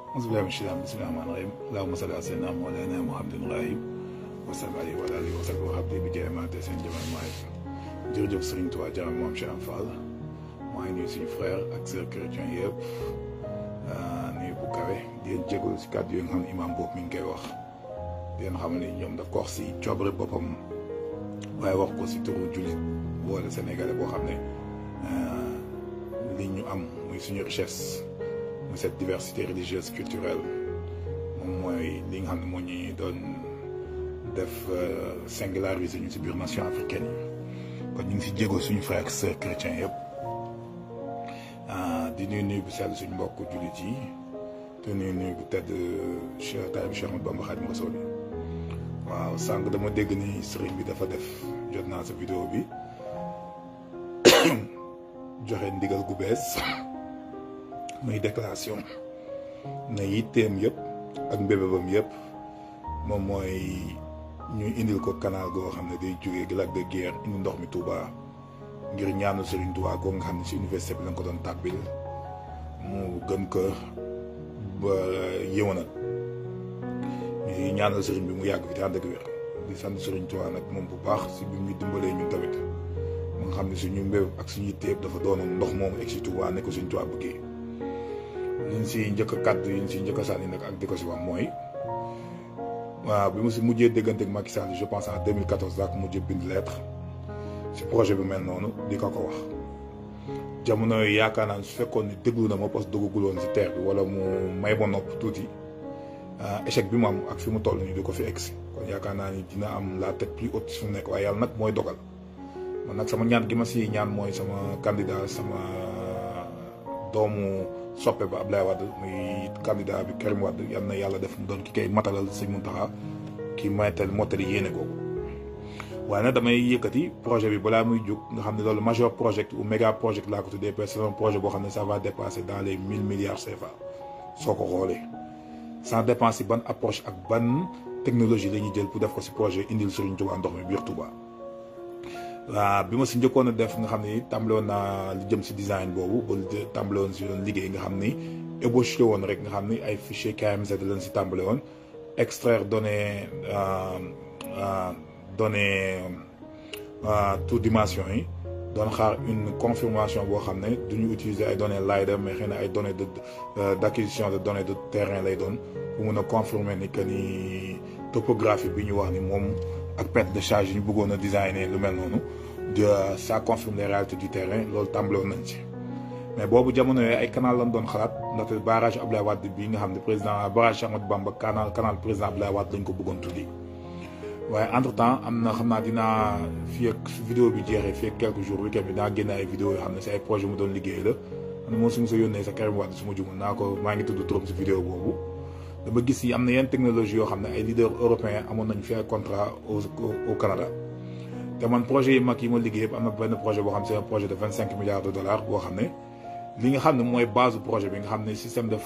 auzu billahi mina shaytaani bismillahi rahmaani rahim allahumma salli ala sayyidina mawlana muhammadin rahim wa sallam alayhi wa alihi wa sahbihi wa habdi bi jaay maate seen jaman maay jërëjëf Serigne Touba jaram moom Cheikh Fall maa ngi nuyu suñu frère ak sœur chrétien yëpp nuyu bu kawe di leen jégalu si kàddu yi nga xam ne imam boobu mi ngi koy wax di leen xam ne ñoom daf ko wax si coobare boppam waaye wax ko si turu jullit boole sénégalais boo xam ne li ñu am muy suñu richesse muy cette diversité religieuse culturelle moom mooy li nga xam ne moo ñuy doon def singulariser ñu si biir nation africaine yi kon ñu ngi si jéego suñu frère ak sœur chrétien yëpp di nuyu nuyu bu sell suñu mbokk jullit yi te nuyu nuyu bu tedd Cheikh Taïb Cheikh Ahmadou Bamba Khadimu Rasuul waaw sànq dama dégg ni sëriñ bi dafa def jot naa sa vidéo bi joxe ndigal gu bees muy déclaration na yitteem yëpp ak mbébébam yëpp moom mooy ñuy indil ko canal goo xam ne day jógee lac de Guiers indi ndox mi Touba ngir ñaanu Serigne Touba goo nga xam ne si université bi lañ ko doon tàbbil mu gën ko ba yëwanal ñuy ñaanal Serigne bi mu yàgg fi te ànd ak wér di sant Serigne Touba nag moom bu baax si bi mu dimbalee ñun tamit mu nga xam ne suñu mbéb ak suñu téeb dafa doonoon ndox moomu egg si Touba ne ko Serigne Touba bëggee liñ si njëkk a kàddu yi ñu si njëkk a sànni nag ak di ko si wax mooy waaw bi mu si mujjee déggante ak Macky Sall je pense en 2014 daa ko mujjee bind lettre si projet bi mel noonu di ko ko wax jamono yooyu yaakaar naa su fekkoon ni déglu na ma parce que duggagul woon si terre bi wala mu may ma nopp tuuti échec bi mu am ak fi mu toll nii du ko fi egsi kon yaakaar naa ni dina am la tête plus haute su mu nekk waaye yàlla nag mooy dogal man nag sama ñaan gi ma si ñaan mooy sama candidat sama doomu soppe ba Abdoulaye Wade muy candidat bi Karim Wade yal na yàlla def mu doon ki koy matalal Sëñ Muntaxa ki maytal mottali yéene googu waaye nag damay yëkkati projet bi balaa muy jóg nga xam ne loolu major project ou méga project laa ko tuddee parce que c'est un projet boo xam ne ça va dépasser dans les mille milliards CFA soo ko xoolee sans dépense si ban approche ak ban technologie la ñuy jël pour def ko si projet indil Serigne Touba ndox mi biir Touba waaw bi ma si njëkkoon a def nga xam ni tàmbale woon naa li jëm si design boobu ba tàmbale woon si doon liggéey nga xam ni ébauché woon rek nga xam ni ay fichier KMZ lañ si tàmbale woon extraire données données tout dimension yi doon xaar une confirmation boo xam ne du ñu utiliser ay données LiDAR mais xëy na ay données de d' acquisition de données de terrain lay doon pour mun a confirmer ni que ni topographie bi ñu wax ni moom ak perte de charge ñu bëggoon a designer lu mel noonu de ça confirme les réalités du terrain loolu tàmbaloon nañ ci. mais boobu jamono yooyu ay canal lañ doon xalaat ndaxte barrage Abdoulaye Wade bii nga xam ne président barrage Amadou Bamba canal canal président Abdoulaye Wade lañ ko bëggoon tuddi waaye entre temps am na xam naa dinaa fii ak vidéo bi jeexee fii ak quelques jours week-end bi dinaa génne ay vidéo yoo xam ne si ay projet mu doon liggéey la xam ne moom su ma sa yónnee sa Karim Wade su ma jumul naa ko maa ngi tudd turam si vidéo boobu dama gis yi am na yenn technologie yoo xam ne ay leaders européens amoon nañu fi ay contrat au au Canada te man projet yi mag yi ma liggéey yëpp am na benn projet boo xam ne c'est un projet de vingt cinq milliards de dollars boo xam ne li nga xam ne mooy base projet bi nga xam ne système de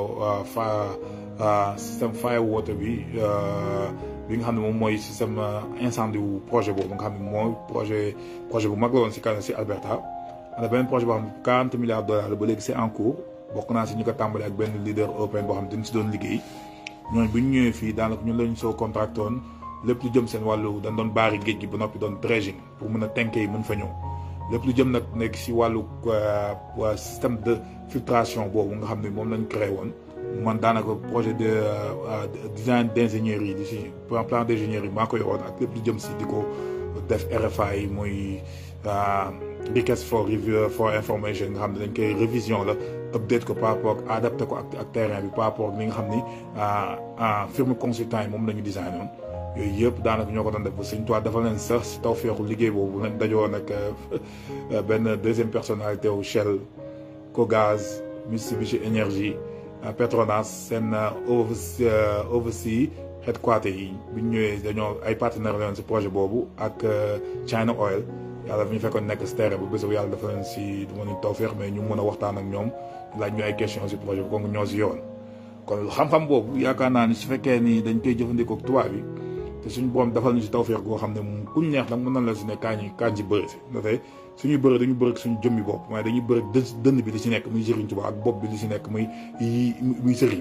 fa système fire water bi bi nga xam ne moom mooy système incendie wu projet boobu nga xam ne mooy projet projet bu mag la woon si Canada si Alberta am na benn projet boo xam ne quarante milliards de dollars ba léegi c'est en cours bokk naa si ñu ko tàmbali ak benn leader européen boo xam ne dañ si doon liggéey ñooñu bu ñu ñëwee fii daanaka ñun lañu soo contracté woon lépp lu jëm seen wàllu dañ doon baari géej gi ba noppi doon dredging pour mën a tenke yi mën fa ñëw lépp lu jëm nag nekk si wàllu système de filtration boobu nga xam ne moom lañ créé woon man daanaka projet de design d' ingénierie yi di si plan d' ingénierie maa ko yoroon ak lépp lu jëm si di ko def RFA yi muy request for review for information nga xam ne dañ koy révision la update ko par rapport ak adapté ko ak ak terrain bi par rapport ak li nga xam ni firme consultant yi moom la ñu design woon yooyu yëpp daanaka ñoo ko doon def ba Sëñ Tuubaa dafa leen sax si taw feexu liggéey boobu nag dajoo nag benn deuxième personnalité wu Shell Cogaz Mitsubishi Energy Petronas seen oversea headquarter yi bi ñu ñëwee dañoo ay partenaires la woon si projet boobu ak China Oil yàlla fi ñu fekkoon nekk si terrain bu bés bu yàlla dafa leen si du ma ni taw feex mais ñu mën a waxtaan ak ñoom laaj ñu ay questions si projet bi kon ñoo si yoon kon xam-xam boobu yaakaar naa ni su fekkee ni dañ koy jëfandikoo ak tubaab bi te suñu borom defal ñu si tawféex goo xam ne moom kuñ neex nag mën na la si ne kaa ñi kaa ñi bëri si ndaxte suñuy bëri dañu bëri suñu jëmmi bopp waaye dañuy bëri dë dënn bi li si nekk muy Sëriñ Tuubaa ak bopp bi li si nekk muy muy sëriñ bi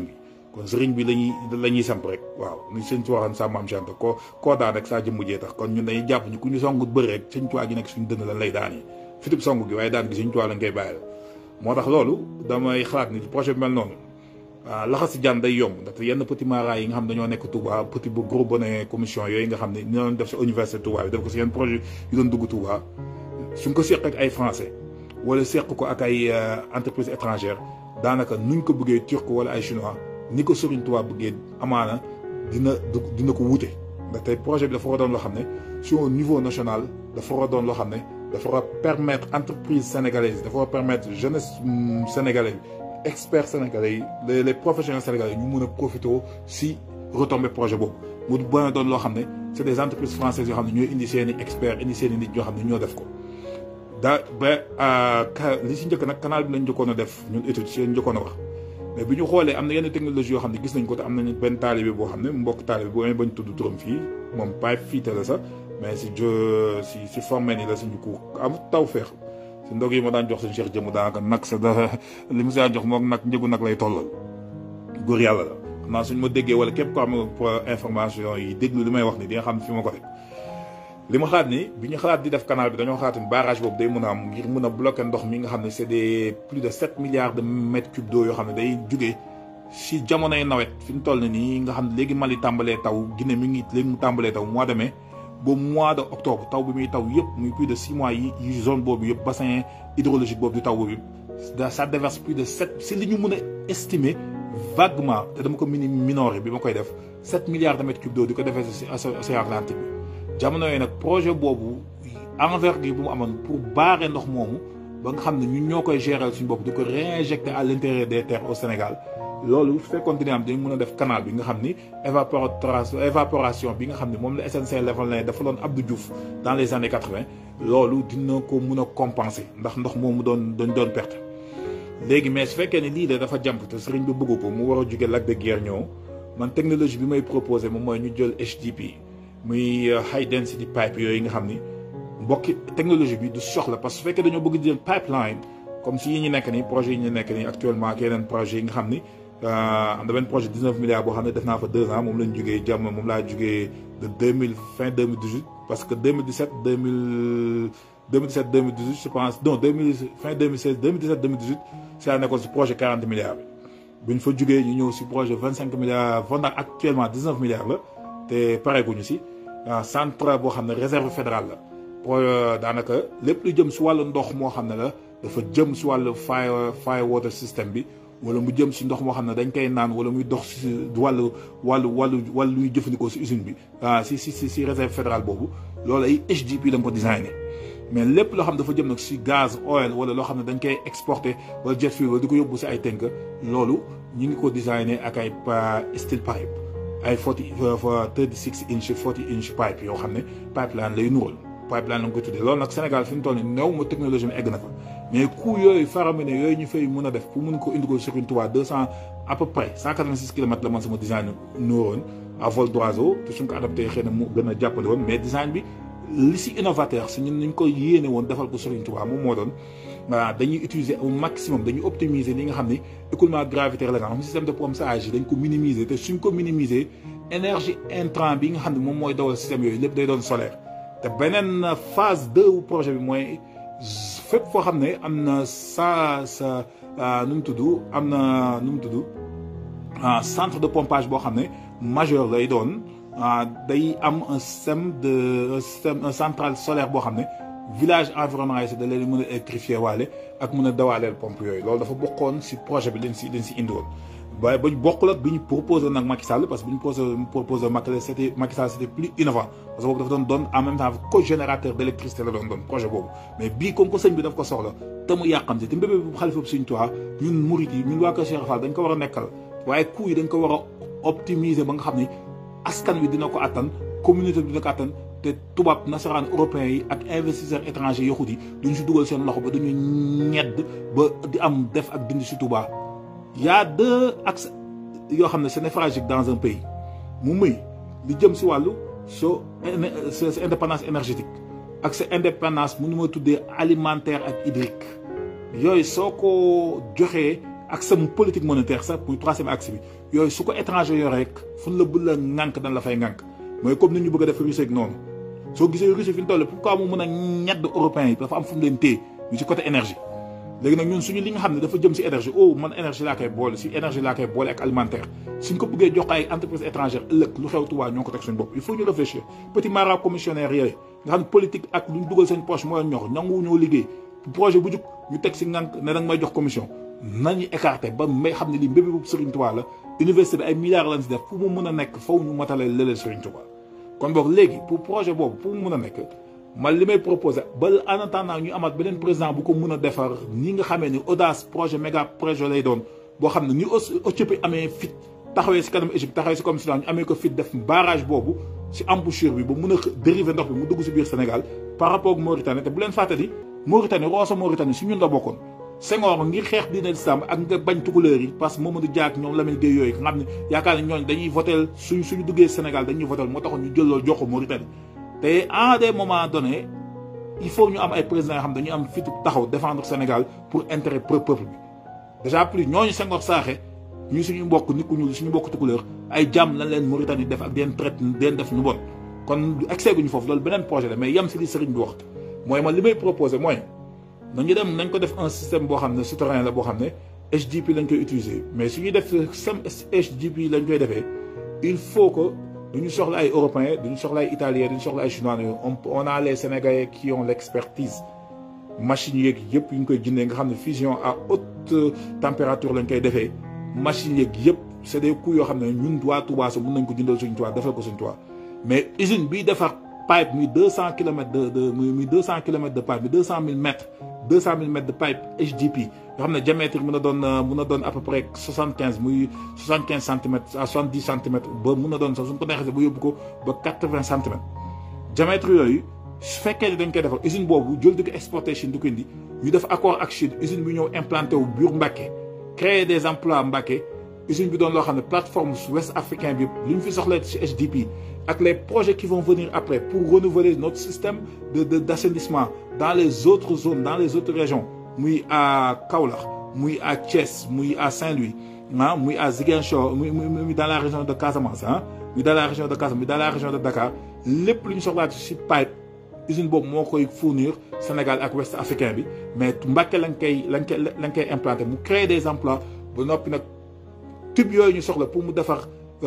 kon sëriñ bi lañuy la ñuy samp rek waaw ni sëñ ci waxoon sa maam Chanta ko koo daan rek saa jëmm jee tax kon ñun dañuy jàpp ñu ku ñu songu bëri rek sëñ Tuubaa gi nekk suñu dënn lan lay daan yi fitib songu gi waaye daan gi sëñ Tuubaa lañ koy bàyyil moo tax loolu damay xalaat ni projet bi mel noonu laxas si jaan day yomb ndaxte yenn petit mara yi nga xam dañoo nekk Touba petit bu gros bonnet commission yooyu nga xam ne ñu doon def si université Touba bi def ko si yenn projet yu doon dugg Touba suñ ko seq ak ay français wala seq ko ak ay entreprise étrangère daanaka nuñ ko bëggee turc wala ay chinois ni ko Serigne Touba bëggee amaana dina dina ko wute ndaxte projet bi dafa war a doon loo xam ne sur un niveau national dafa war a doon loo xam ne dafa war a permettre entreprise sénégalaise dafa war a permettre jeunesse sénégalaise experts sénégalais yi les les professionnels sénégalais ñu mun a profité si retombé projet boobu mu bën a doon loo xam ne c' est des entreprises françaises yoo xam ne ñooy indi seen i experts indi seen i nit ñoo xam ne ñoo def ko. daa ba li si njëkk nag canal bi lañ njëkkoon a def ñun étude si lañ njëkkoon a wax mais bi ñu xoolee am na yenn technologie yoo xam ne gis nañ ko te am nañu benn taalibe boo xam ne mbokk taalibe bu amee bañ tudd turam fii moom pipe fiite la sax mais si jo si si formé ni la suñu ko am taw feex si ndog yi ma daan jox suñu Cheikh jëmu daanaka nag sa da li mu si daan jox moom nag njëgu nag lay tollal góor yàlla la xam naa suñ ma déggee wala képp ko am information yi déglu li may wax ni di nga xam fi ma ko teg li ma xalaat ni bi ñu xalaat di def canal bi dañoo xalaat ni barrage boobu day mën a am ngir mën a bloquer ndox mi nga xam ne c' est des plus de sept milliards de mètres cubes d'eau yoo xam ne day jugee si jamonoy nawet fi mu toll nii nga xam ne léegi Mali tàmbalee taw Guinée mi ngi léegi mu tàmbalee taw mois de mai ba mois de octobre taw bi muy taw yëpp muy plus de six mois yi yi zone boobu yëpp bassin hydrologique boobu di taw boobu yëpp ça déverse plus de sept si li ñu mën a estimer vaguement te dama ko mini minoré bi ma koy def sept milliards de mètres cubes d'eau di ko defee si océan Atlantique bi jamono yooyu nag projet boobu envergure bu mu amoon pour barrer ndox moomu ba nga xam ne ñun ñoo koy gérer suñu bopp di ko réinjecter à l'intérieur des terres au Sénégal loolu su fekkoon dina am dañ mën a def canal bi nga xam ni évaporation évaporation bi nga xam ne moom la SNC level na dafa doon Abdou Diouf dans les années quatre-vingt loolu dina ko mën a compenser ndax ndox moomu doon dañ doon perte. léegi mais su fekkee ne lii de dafa jàmp te sëriñ bi bëgg ko mu war a jóge lac de Guiers ñëw man technologie bi may proposé moom mooy ñu jël HDP muy high density pipe yooyu nga xam ni mbokki technologie bi du soxla parce que su fekkee dañoo bëgg jël pipeline comme si yi ñu nekk nii projet yi ñu nekk nii actuellement ak yeneen projet yi nga xam ni am na benn projet 19 milliards boo xam ne def naa fa deux ans moom lañ jugee jàmm moom laa jugee de 2000 fin 2018 parce que 2017 2000 2017 2018 je pense non 2000 fin 2016 2017 2018 si laa nekkoon si projet 40 milliards bi bu ñu fa jugee ñu ñëw si projet 25 milliards Fondac actuellement 19 milliards la te pareeguñu si centre boo xam ne réserve fédérale la pour daanaka lépp lu jëm si wàllu ndox moo xam ne la dafa jëm si wàllu fire fire water system bi wala mu jëm si ndox moo xam ne dañ koy naan wala muy dox si wàllu wàllu wàllu wàllu luy jëfandikoo si usine bi ah si si si si réserve fédérale boobu loolu ay HDP da nga ko designé mais lépp loo xam ne dafa jëm nag si gaz oil wala loo xam ne dañ koy exporté wala jet fuel wala di ko yóbbu si ay tënk loolu ñu ngi ko designé ak ay steel pipe ay forty thirty six inch forty inch pipe yoo xam ne pipeline lay nural pipeline la nga ko tuddee loolu nag Sénégal fi mu toll nii néew ma technologie mi egg na fa mais coût yooyu faramineux yooyu ñu fay mën a def pour mun ko indi ko sur une Touba deux cent à peu près cent quatre vingt six kilomètres la man sama design nuroon à vol d'oiseau te suñ ko adapté xëy na mu gën a jàppale woon mais design bi li si innovateur si ñun ñu ko yéene woon defal ko Serigne Touba moom moo doon voilà dañuy utiliser au maximum dañuy optimiser li nga xam ni écoulement gravitaire la nga xam système de pompage yi dañ ko minimiser te suñ ko minimiser énergie intrant bi nga xam ne moom mooy dawal système yooyu lépp day doon solaire te beneen phase deux wu projet bi mooy fépp foo xam ne am na sa sa nu mu tudd am na nu mu tudd centre de pompage boo xam ne majeur lay doon day am un système de un système un centrale solaire boo xam ne village environnant yi si da leen mën a électrifier waale ak mën a dawaaleel pompe yooyu loolu dafa bokkoon si projet bi leen si leen si indiwoon waaye ba ñu bokkul ak bi ñu proposé nag Macky Sall parce que bi ñu proposé proposé Macky Sall c'était Macky Sall c'était plus innovant parce que boobu dafa doon doon en même temps co-générateur d'électricité la doon doon projet boobu mais bii comme que sëñ bi daf ko soxla te mu yàqamte te mbébé bu xalifa bi suñ tuwaa ñun murit yi ñun waa Kër Cheikh Fall dañ ko war a nekkal waaye coût yi dañ ko war a optimiser ba nga xam ni askan wi dina ko attan communauté bi dina ko attan te tubaab nasaraan européens yi ak investisseurs étrangers yahudi yi duñu si dugal seen loxo ba dañu ñedd ba di am def ak dindi si Touba y a deux axes yoo xam ne c'est névralgique dans un pays mu muy li jëm si wàllu so sa indépendance énergétique ak sa indépendance mu nu ma tuddee alimentaire ak hydrique yooyu soo ko joxee axe mu politique monétaire sax muy troisième axe bi yooyu su ko étranger yore rek fu la bu la ŋànk dañ la fay ŋànk mooy comme ni ñu bëgg a def Russie ak noonu soo gisee Russie fi ñu toll pourquoi mu mën a ñedd européens yi dafa am fu mu leen téye ñu ci côté énergie léegi nag ñun suñu li nga xam ne dafa jëm si énergie oh man énergie laa koy boole si énergie laa koy boole ak alimentaire suñ ko bëggee jox ay entreprise étrangère ëllëg lu xew Touba ñoo ko teg suñu bopp il faut ñu réfléchir petit mara commissionnaire yooyu nga xam ne politique ak lu ñu dugal seen poche mooy ñor nangu ñoo liggéey projet bu jug ñu teg si ngànk ne danga may jox commission nañu écarté ba may xam ne lii mbébé bu Serigne Touba la université bi ay milliards lañ si def pour mu mën a nekk faw ñu matale lëleel Serigne Touba kon boog léegi pour projet boobu pour mu mën a nekk man li may proposé ba en attendant ñu amaat beneen président bu ko mën a defar ni nga xamee ni audace projet méga projet lay doon boo xam ne ni Éthiopie amee fit taxawee si kanam Égypte taxawee si comme Soudan ñu amee ko fit def barrage boobu si embouchure bi ba mun a dériver ndox bi mu dugg si biir Sénégal par rapport ak Mauritanie te bu leen fàttali Mauritanie Rosso Mauritanie si ñun la bokkoon Senghor ngir xeex diine l'islam ak nga bañ tukulóor yi parce que Mamadou Dia ak ñoom Lamine Gueye yooyu nga xam ne yaakaar ne ñooñ dañuy votel suñ suñu duggee Sénégal dañuy votel moo taxoon ñu jël loolu jox ko Mauritanie te à des moments donnés il faut ñu am ay présidents yoo xam dañuy am fitu taxaw défendre Sénégal pour intérêt peuple bi déjà plus ñooñu Senghor saaxe ñu suñu mbokk nit ku ñuul suñu mbokk tukulóor ay jàmm lañ leen Mauritanie def ak den traite den def nu bon kon excès guñu foofu loolu beneen projet la mais yem si li sëriñ bi wax mooy man li may proposé mooy nañu dem nañ ko def un système boo xam ne souterrain la boo xam ne HDP lañ koy utiliser mais su ñuy def système HDP lañ koy defee il faut que duñu soxla ay européens duñu soxla ay italiens duñu soxla ay chinois on on a les sénégalais qui ont l' expertise machines yeeg yëpp yu ñu koy jëndee nga xam ne fusion à haute température lañ koy defee machines yeeg yëpp c' est des coûts yoo xam ne ñun waa Touba sa mën nañ ko jëndal suñu Touba defal ko suñu Touba mais usine biy defar pipe muy deux cent kilomètres de de muy deux cent kilomètres de pipe muy deux cent mille mètres deux cent mille mètres de pipe HDP nga xam ne diamètre mën a doon mën a doon à peu près soixante quinze muy soixante quinze centimètres à soixante dix centimètres ba mën a doon sax suñ ko neexee ba yóbbu ko ba quatre vingt centimètres diamètre yooyu su fekkee ne dañ koy defar usine boobu jël di ko exporté Chine di ko indi ñu def accord ak Chine usine bi ñëw implanté wu biir Mbacké créer des emplois Mbacké usine bi doon loo xam ne plateforme ouest africain bi li ñu fi soxla ci HDP ak les projets qui vont venir après pour renouveler notre système de de d' assainissement dans les autres zones dans les autres régions muy à Kaolack muy à Thiès muy à Saint-Louis ah muy à Ziguinchor muy muy dans la région de Casamance ah muy dans la région de Casamance muy dans la région de Dakar lépp lu ñu soxlaa ci pipe usine boobu moo koy fournir Sénégal ak ouest africain bi mais Mbacké lañ koy lañ koy lañ koy implanté mu créer des emplois ba noppi nag tube yooyu ñu soxla pour mu defar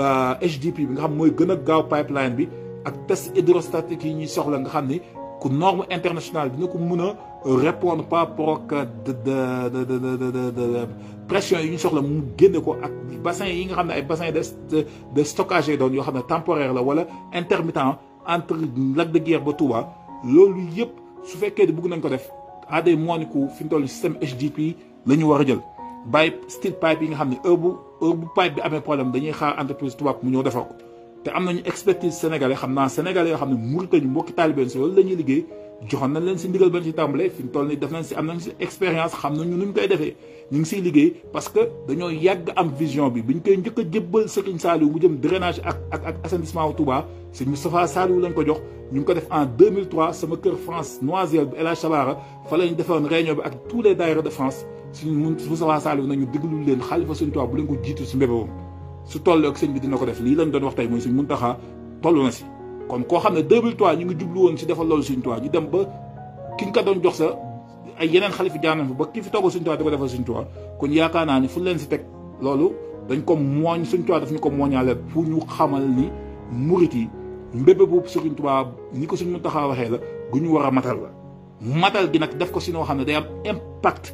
HDP bi nga xam mooy gën a gaaw pipeline bi ak test hydrostatique yi ñuy soxla nga xam ni ku norme internationale dina ko mën a répondre par rapport ak de de de de de pression yi ñu soxla mu génne ko ak bassin yi nga xam ne ay bassin de de stockage doon yoo xam ne temporaire la wala intermittent entre Lac de Guiers ba Touba loolu yëpp su fekkee ne bëgg nañ ko def à des mois ku fi mu toll système HDP la ñu war a jël. bàyyi steel pipe yi nga xam ne heure bu heure bu pipe bi amee problème dañuy xaar entreprise tubaab mu ñëw defar ko te am nañu expertise sénégalais xam naa sénégalais yoo xam ne Mauritanie mbokki taalibeen si loolu la ñuy liggéey joxoon nañ leen si ndigal bañ si tàmbalee fi mu toll nii def nañ si am nañ si expérience xam nañu nu ñu koy defee ñu ngi siy liggéey parce que dañoo yàgg am vision bi biñ koy njëkk a jébbal Serigne Saliou mu jëm drainage ak ak ak assainissement wu Touba Serigne Moustapha Saliou lañ ko jox ñu ngi ko def en 2003 sama kër France Noisiel bi El Hadj Sabara fa lañ defoon réunion bi ak tous les daayira de France suñu mun Moustapha Saliou nañu déglu leen xalifa Serigne Touba bu leen ko jiitu si mbébéwam su toll ak sëñ bi dina ko def lii lañ doon wax tey mooy suñ Muntaxa toll na si kon koo xam ne 2003 ñu ngi jublu woon si defal loolu Sëñ Tuubaa ñu dem ba ki nga ko doon jox sa ay yeneen xalifa jaar nañ fa ba ki fi toogal Sëñ Tuubaa di ko defal Sëñ Tuubaa kon yaakaar naa ni fu leen si teg loolu dañ ko mooñ Sëñ Tuubaa daf ñu ko mooñaale pour ñu xamal ni murit yi mbébé boobu Sëñ Tuubaa ni ko Sëñ Muntaxa waxee la gu ñu war a matal la matal gi nag def ko si noo xam ne day am impact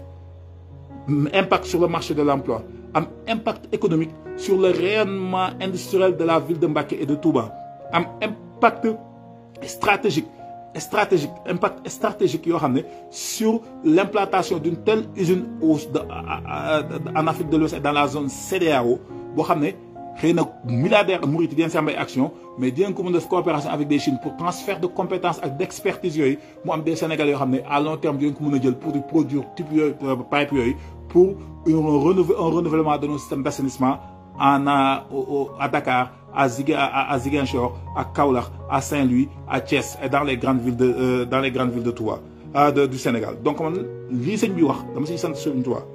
impact sur le marché de l'emploi am impact économique sur le rayonnement industriel de la ville de Mbacké et de Touba am impact stratégique stratégique impact stratégique yoo xam ne sur l'implantation d'une telle usine au en Afrique de l'Ouest et dans la zone CEDEAO boo xam ne xëy na milliardaire murit yi dinañ si am ay action mais dinañ ko mën def coopération avec des Chines pour transfert de compétences ak d'expertise yooyu mu am des Sénégalais yoo xam ne à long terme dinañ ko mën a jël pour di produire type yooyu pipe yooyu pour un renouvellement de nos systèmes d'assainissement en à à Dakar à Ziguin à Ziguinchor à Kaolack à Saint-Louis à Thiès et dans les grandes villes de euh, dans les grandes villes de Touba de du Sénégal donc man lii sëñ bi wax dama siy sant Sëriñ Touba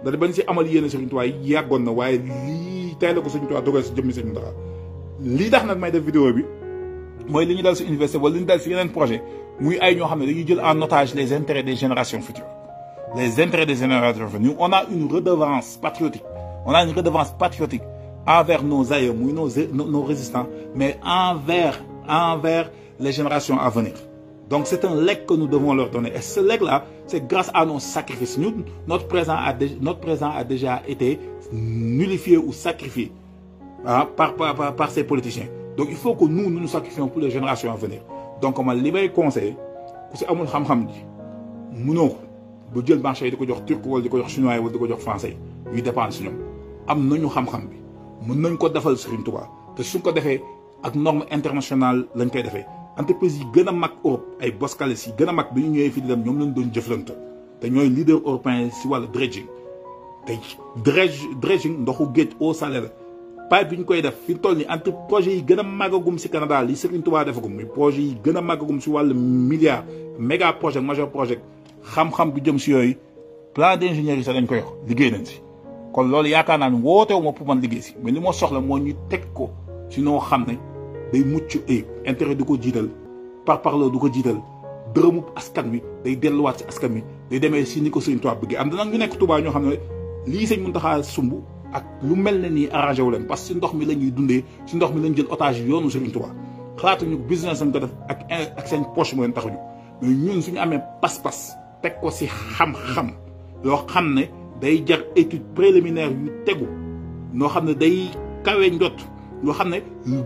da bañ si amal yéene Serigne Touba yàggoon na waaye lii tey la ko Serigne Touba dogal si jëmmi Serigne Mountakha lii tax nag may def vidéo bi mooy li ñu dal si université wala li ñu dal si yeneen projet muy ay ñoo xam ne dañuy jël en otage les intérêts des générations futures les intérêts des générations futures nous on a une redevance patriotique on a une redevance patriotique envers nos aïeux muy nos nos résistants mais envers envers les générations à venir donc c'est un legs que nous devons leur donner et ce legs là c'est grâce à nos sacrifices nous notre présent a notre présent a déjà été nullifié ou sacrifié ah par par par par ces politiciens donc il faut que nous nous nous sacrifions pour les générations à venir donc man li may conseillé ku si amul xam-xam ji mënoo ko ba jël marché yi di ko jox turc wala di ko jox chinois wala di ko jox français yi ñuy dépendre si ñoom am nañu xam-xam bi mën nañ ko defal Serigne Touba te suñ ko defee ak norme internationale lañ koy defee entreprise yi gën a mag Europe ay Boskalis yi gën a mag bi ñu ñëwee fii di dem ñoom lañ doon jëflante te ñooy leader européen si wàllu dredging te dredge dredging ndoxu géej eau salée la pipe bi ñu koy def fi mu toll nii entre projet yi gën a màggagum si Canada li Serigne Touba defagum muy projet yi gën a màggagum si wàllu milliard méga projet majeur projet xam-xam bi jëm si yooyu plan d'ingénieur yi sax dañ koy wax liggéey nañ si. kon loolu yaakaar naa ne wootewu ma pour man liggéey si mais li ma soxla moo ñu teg ko si noo xam ne day mucc ayib intérêt du ko jiital par parloo du ko jiital dërëmu askan wi day delluwaat si askan wi day demee si ni ko Serigne Touba bëggee am na nag ñu nekk Touba ñoo xam ne lii sëñ Mountakha sumb ak lu mel ne nii arrangé wu leen parce que si ndox mi la ñuy dundee si ndox mi lañ jël otage yoonu Serigne Touba xalaatuñu business lañ ko def ak ak seen poche mu leen taxuñu mais ñun suñu amee pas-pas teg ko si xam-xam yoo xam ne day jar étude préliminaire yu tegu noo xam ne day kawe njot yoo xam ne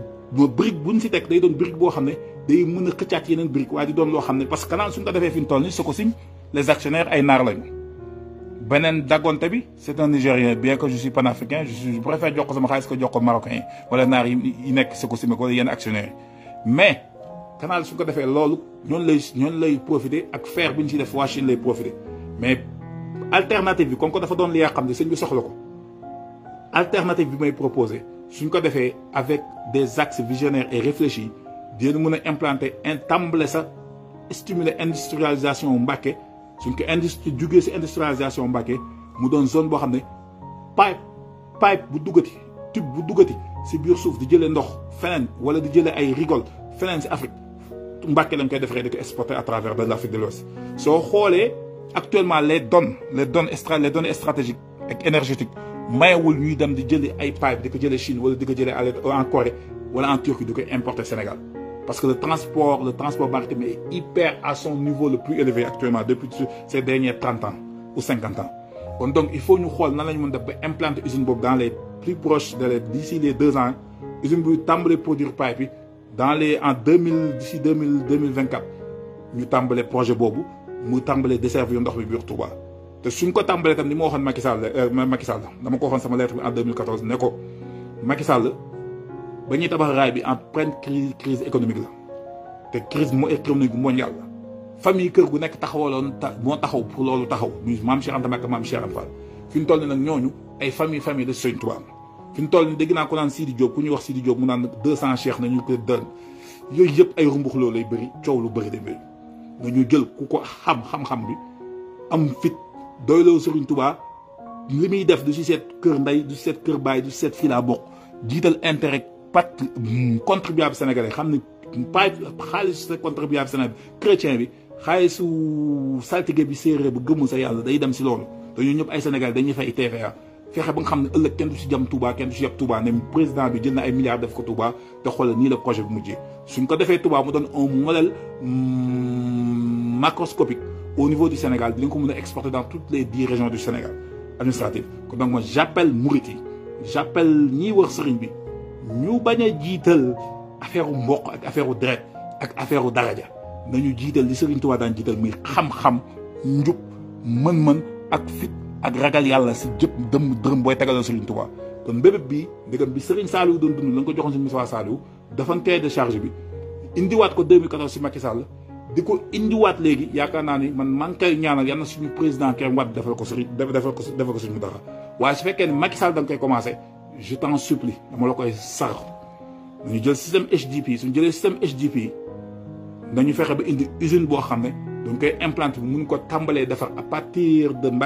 brique buñ si teg day doon brique boo xam ne day mën a xëccaat yeneen brique waaye di doon loo xam ne parce que kanaan suñ ko defee fi ñu toll ni Sococim les actionnaires ay naar lañu beneen daggonte bi c'est un Nigérien bien que je suis panafricain je suis je préfère jox ko sama xaalis ko jox ko marocain yi wala naar yi nekk Sococim wala yenn actionnaires yi mais canal suñ ko defee loolu ñoonu lay ñoonu lay profiter ak fer bi ñu si def waa Chine lay profiter mais alternative bi comme que dafa doon li yaa xam ne sëñ bi soxla ko alternative bi may proposer suñ ko defee avec des axes visionnaires et réfléchis dina mën a implanter un tàmbale sa stimuler industrialisation Mbàkke suñ ko industrie jugee si industrialisation Mbàkke mu doon zone boo xam ne pipe pipe bu duggati tube bu duggati si biir suuf di jëlee ndox feneen wala di jëlee ay rigole feneen si Afrique Mbàkke lañ koy defaree di ko exporter à travers de l'Afrique de l'Ouest soo xoolee actuellement les donnes les donnes extra les données stratégiques ak énergétiques mayewul ñuy dem di jëli ay pipe di ko jëlee Chine wala di ko jëlee en Corée wala en Turquie di ko importer Sénégal parce que le transport le transport maritime est hyper à son niveau le plus élevé actuellement depuis ces derniers trente ans ou cinquante ans kon donc il faut ñu xool nan la ñu mën def ba implanter usine boobu dans les plus proches de les d'ici les deux ans usine bi tàmbalee produire pipe yi dans les en deux mille d'ici deux mille deux mille vingt quatre ñu tàmbalee projet boobu mu tàmbalee desservir ndox bi biir Touba te suñ ko tàmbalee tam ni ma waxoon Macky Sall Macky Sall dama ko waxoon sama lettre bi en 2014 ne ko Macky Sall ba ñuy tabax raay bi en pleine crise crise économique la te crise mo économique mondiale la famille kër gu nekk taxawaloon ta moo taxaw pour loolu taxaw muy maam Cheikh Anta Mbacké maam Cheikh Anta Fall fi ñu toll ni nag ñooñu ay famille famille de Sëñ Touba fi ñu toll ni dégg naa ko naan Sidi Diop ku ñuy wax Sidi Diop mu naan deux cent cheikh nañu ko dën yooyu yëpp ay rumbux loolu lay bëri coow lu bëri de bëri nañu jël ku ko xam xam-xam bi am fit doyloo Serigne Touba li muy def du si seet kër ndey du si seet kër baay du si seet fii laa bokk jiital intérêt pat contribuable sénégalais xam ne pas xaalis contribuable sénégalais chrétien bi xaalisu saltige bi séeréer bu gëmul sa yàlla day dem si loolu te ñun ñëpp ay sénégalais dañuy fay TVA fexe ba nga xam ne ëllëg kenn du si jam Touba kenn du si yab Touba ne président bi jël na ay milliards def ko Touba te xoolal nii la projet bi mujjee suñ ko defee Touba mu doon un modèle macroscopique au niveau du Sénégal dinañ ko mën a exporter dans toutes les dix régions du Sénégal administratives kon donc moi j'appelle murit yi j'appelle ñiy wër sëriñ bi ñu bañ a jiital affaire u mboq ak affaire u deret ak affaire u daraja nañu jiital li sëriñ Touba daan jiital muy xam-xam njub mën-mën ak fit ak ragal yàlla si jëpp dëm dërëm booy tegalal sëriñ Touba kon mbébét bi ndegam bi sëriñ Saliou doon dund la nga ko joxoon si Moussa Saliou dafa tee de charge bi indiwaat ko 2014 si Macky Sall di ko indiwaat léegi yaakaar naa ni man maa ngi koy ñaanal yal na suñu président Karim Wade defal ko sëriñ defal ko defal ko suñu dara waaye su fekkee ne Macky Sall da nga koy commencé je t'en supplie dama la koy sar nañu jël système HDP suñu jëlee système HDP nañu fexe ba indi usine boo xam ne dañ koy implanté bu mun ko tàmbalee defar à partir de Mbacké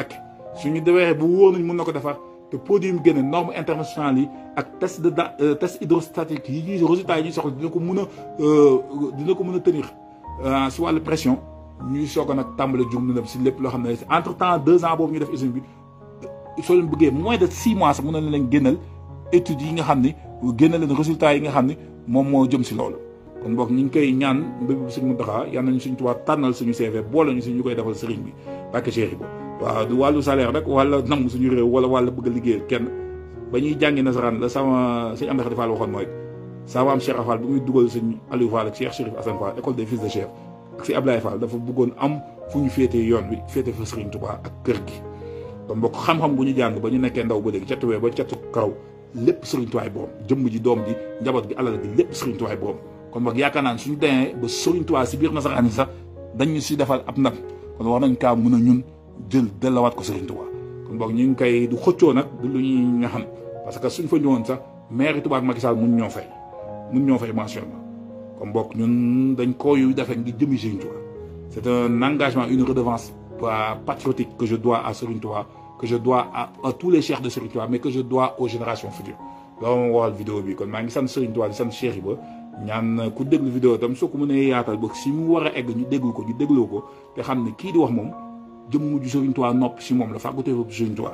suñu demee bu wóor nañ mën na ko defar te produit yi mu génne norme internationale yi ak test de test hydrostatique yi ñuy résultats yi ñuy soxla dina ko mën a dina ko mën a tenir si wàllu pression ñuy soog a nag tàmbale jum na si lépp loo xam ne entre temps deux ans boobu ñu def usine bi soo leen bëggee moins de six mois sax mën na leen génnal études yi nga xam ni génnal leen résultats yi nga xam ni moom moo jëm si loolu kon boog ñu ngi koy ñaan mbéb bi suñ Muntaxa yal nañu suñ tubaab tànnal suñu CV boole ñu si ñu koy defal sëriñ bi bàkke Cheikh Ibo waaw du wàllu salaire rek wala nangu suñu réew wala wala bëgg a liggéeyal kenn ba ñuy jàngi nasaraan la sama sëñ Amady Fall waxoon mooy sama am Cheikh Fall bi muy dugal sëñ Aliou Fall ak Cheikh Chérif Assane Fall école des fils de chef ak si Ablaye Fall dafa bëggoon am fu ñu féetee yoon bi féete fa sëriñ Tuubaa ak kër gi kon mbokk xam-xam bu ñu jàng ba ñu nekkee ndaw ba léegi catuwee ba catu karaw lépp sëriñ Tuubaa borom jëmm ji doom ji njaboot gi alal gi lépp sëriñ Tuubaa borom kon boog yaakaar naa ne suñu demee ba sëriñ Tuubaa si biir nasaraan yi sax dañu si defal ab ndam kon wax nañ kaa mën a ñun jël dellawaat ko sëriñ Tuubaa kon boog ñu ngi koy du xëccoo nag du lu ñuy nga xam parce que suñ fa ñëwoon sax maire Touba ak Macky Sall mun ñoo fay mun ñoo fay mention kon boog ñun dañ ko yu defee ngir jëmi Serigne Touba c'est un engagement une redevance patriotique que je dois à Serigne Touba que je dois à, à tous les chefs de Serigne Touba mais que je dois aux générations futures loolu moo waral vidéo bi kon maa ngi sant Serigne Touba di sant Cheikh Iba ñaan ku déglu vidéo tam soo ko mënee yaatal ba si mu war a egg ñu déglu ko ñu dégloo ko te xam ne kii di wax moom jëmm ju Serigne Touba nopp si moom la fàggutee foofu Serigne Touba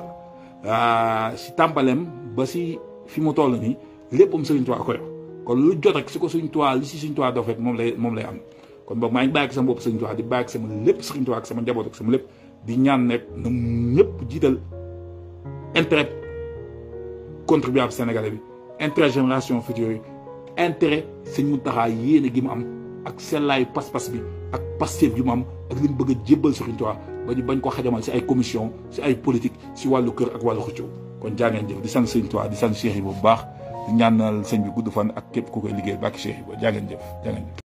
la si tàmbaleem ba si fi mu toll nii léppam Serigne Touba ko yor kon lu jot rek su ko Serigne Touba li si Serigne Touba doo fekk moom lay moom lay am kon boog maa ngi bàyyi ak sama bopp Serigne Touba di bàyyi ak sama lépp Serigne Touba ak sama njaboot ak sama lépp di ñaan nekk na ñëpp jiital intérêt contribuable sénégalais bi intérêt génération future yi intérêt sëñ Mountakha yéene gi mu am ak sellaayu pas-pas bi ak Pastef gi mu am ak li mu bëgg a jébbal Serigne Touba ba ñu bañ ko xajamal si ay commission si ay politique si wàllu kër ak wàllu xëccoo kon jaa ngeen jëf di sant Serigne Touba di sant Cheikh Iba bu baax di ñaanal sëñ bi gudd fan ak képp ku koy liggéey bàkki Cheikh Iba jaa ngeen jëf jaa ngeen jëf